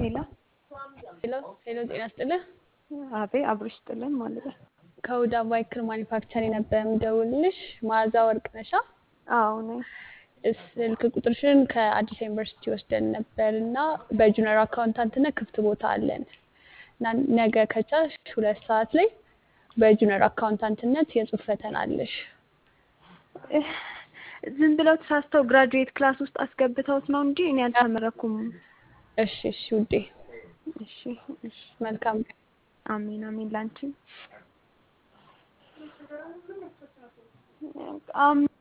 ሄሎ ሄሎ ሄሎ፣ ጤና ይስጥልህ። አቤ አብሮሽ ጥልን ማለት ነው። ከሁዳ ባይክል ማኒፋክቸሪንግ ነበር የምደውልልሽ። መዓዛ ወርቅ ነሻ? አዎ ነኝ። ስልክ ቁጥርሽን ከአዲስ ዩኒቨርሲቲ ወስደን ነበር እና በጁኒየር አካውንታንትነት ክፍት ቦታ አለን እና ነገ ከቻልሽ ሁለት ሰዓት ላይ በጁኒየር አካውንታንትነት የጽሁፍ ፈተና አለሽ። እህ፣ ዝም ብለው ተሳስተው ግራጁዌት ክላስ ውስጥ አስገብተውት ነው እንጂ እኔ አልተመረኩም። እሺ እሺ ውዴ፣ እሺ እሺ። መልካም ቀን። አሜን አሜን። ላንቺ